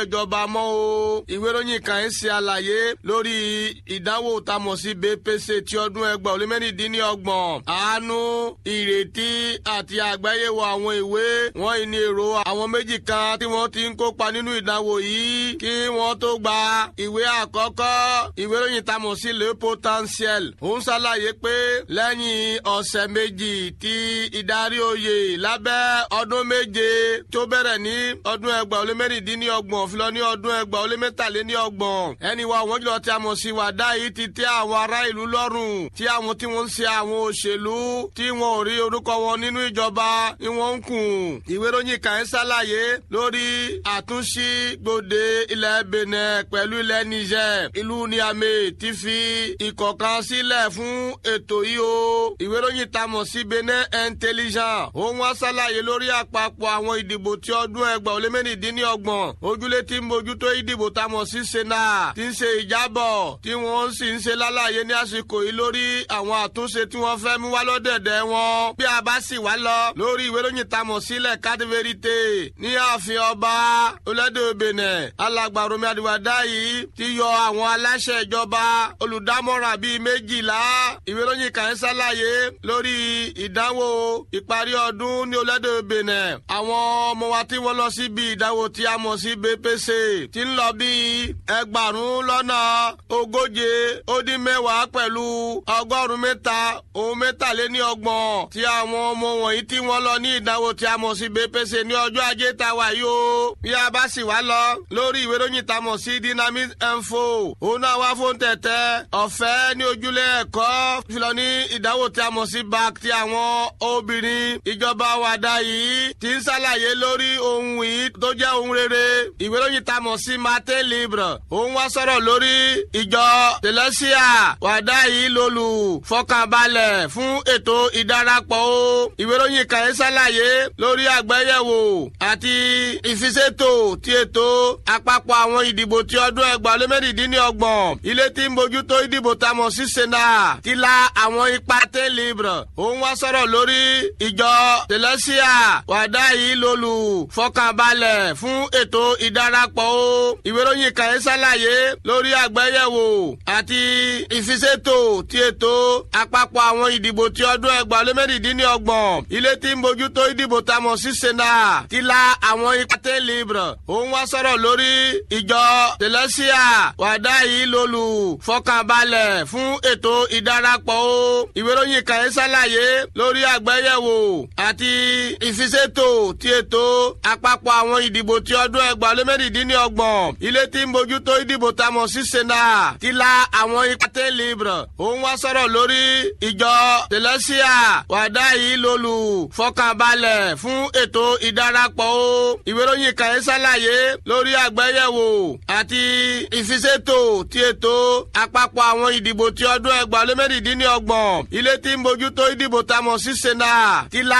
ìjọba mọ́ o. ìwé ìròyìn kan ń ṣe àlàyé lórí ìdánwò tamọ̀ sí BPC ti ọdún ẹgbàá ó lé mẹ́rìndínlọ́gbọ̀n. àánú ìrètí àti àgbáyéwò àwọn ìwé wọ́n ní èrò àwọn méjì kan tí wọ́n ti ń kópa nínú ìdánwò yìí kí wọ́n tó gba ìwé àkọ́kọ́ ìwé ìròyìn tamọ̀ sí le potentiel. ó ń ṣàlàyé pé lẹ́yìn ọ̀sẹ̀ méjì tí ìdarí oyè lábẹ́ ọdún méje tó bẹ̀rẹ̀ ní ọdún ẹgbàá ó lé mẹ́rìndínlọ́gbọ̀n fi lọ ní ọdún ẹgbàá ó lé mẹ́tàléníọgbọ̀n ẹni wa àwọn jùlọ tí a mọ̀ sí wàdá yìí ti tẹ́ àwọn ará ìlú lọ́rùn tí àwọn tí wọ́n ń ṣe àwọn òṣèlú tí wọn ò rí orúkọ wọn nínú ìjọba ni wọ́n ń kùn. ìwé ìròyìn kan ń ṣàlàyé lórí àtúnṣí gbòde ilẹ̀ Benin pẹ̀lú ilẹ̀ Niger ìlú Niamey ti fi ìkọ̀kan sílẹ̀ fún ètò yìí o. ìwé ìròyìn tá a mọ̀ sí Benin Intelligent òun wá ṣàlàyé lórí àpapọ̀ àwọn ìdìbò tí ọdún ẹgbàá ó lé mẹ́rìndínlọ́gbọ̀n ojúlé tí ń bójútó ìdìbò tá a mọ̀ sí Sena ti ń ṣe ìjábọ̀ tí wọ́n sì ń ṣe lálàyé ní àsìkò yìí lórí àwọn àtúnṣe tí wọ́n fẹ́ mú wá lọ́dẹ̀dẹ̀ wọn. bí a bá sì wá lọ lórí ìwé ìròyìn tá a mọ̀ sílẹ̀ carte vérité ní ààfin ọba olódò Benin alàgbà Rọ̀mí Àdìwádá yìí ti yọ àwọn aláṣẹ ìjọba olùdámọ̀ràn bíi méjìlá ìwé ìròyìn kan ń ṣàlàyé lórí ìdánwò ìparí ọdún ní olódò Benin àwọn ọmọ wa tí wọ́n lọ síbi ìdánwò tí a mọ̀ sí BPC ti ń lọ bíi ẹgbàrún lọ́nà ogóje ó dín mẹ́wàá pẹ̀lú ọgọ́rùn-ún mẹ́ta òun mẹ́tàléní ọgbọ̀n tí àwọn ọmọ wọ̀nyí tí wọ́n lọ ní ìdánwò tí a mọ̀ sí BPC ní ọjọ́ ajé ta wà yìí o. bí a bá sì wá lọ lórí ìwé ìròyìn tá a mọ̀ sí dynamic info òun náà wá fún tẹ̀tẹ̀ ọ̀fẹ́ ní ojúlé ẹ̀kọ́ filọ ní ìdánwò tí a mọ̀ sí bac tí àwọn obìnrin ìjọba wàdà yìí ti ń ṣàlàyé lórí ohun yìí tó jẹ́ ohun rere ìwé ìròyìn tá a mọ̀ sí matin libre òun wá sọ̀rọ̀ lórí ìjọ tẹlẹsíà wàdà yìí lòlù fọkànbalẹ̀ fún ètò ìdarapọ̀ o ìwé ìròyìn kan ń ṣàlàyé lórí àgbéyẹ̀wò àti ìfiṣètò ti ètò àpapọ̀ àwọn ìdìbò ti ọdún ẹgbàá lé mẹ́rìndínlọ́gbọ̀n ilé tí ń bójútó ìdìbò tamọ̀ sí sena ti la àwọn ipa tẹ́ libre òun wá sọ̀rọ̀ lórí ìjọ tẹlẹsíà wàdà yìí lòlù fọkànbalẹ̀ fún ètò ìdarapọ̀ o ìwé ìròyìn kan ń ṣàlàyé lórí àgbéyẹ̀wò àti ìfiṣètò ti ètò àpapọ̀ àwọn ìdìbò ti ọdún ẹgbàá lé mẹ́rìndínlọ́gbọ̀n ilé tí ń bójútó ìdìbò tamọ̀ sí sena ti la àwọn ipa tẹ́ libre òun wá sọ̀rọ̀ lórí ìjọ tẹlẹsíà wàdà yìí lòlù fọkànbalẹ̀ fún ètò ìdarapọ̀ o ìwé ìròyìn kan ń ṣàlàyé lórí àgbéyẹ̀wò àti ìfiṣètò ti ètò àpapọ̀ àwọn ìdìbò ti ọdún ẹgbàá lé mẹ́rìndínlọ́gbọ̀n ilé tí ń bójútó ìdìbò tamọ̀ sí sena ti la àwọn ipa tẹ́ libre òun wá sọ̀rọ̀ lórí ìjọ tẹlẹsíà wàdà yìí lòlù fọkànbalẹ̀ fún ètò ìdarapọ̀ o ìwé ìròyìn kan ń ṣàlàyé lórí àgbéyẹ̀wò àti ìfiṣètò ti ètò àpapọ̀ àwọn ìdìbò ti ọdún ẹgbàá lé mẹ́rìndínlọ́gbọ̀n ilé tí ń bójútó ìdìbò tamọ̀ sí sena ti la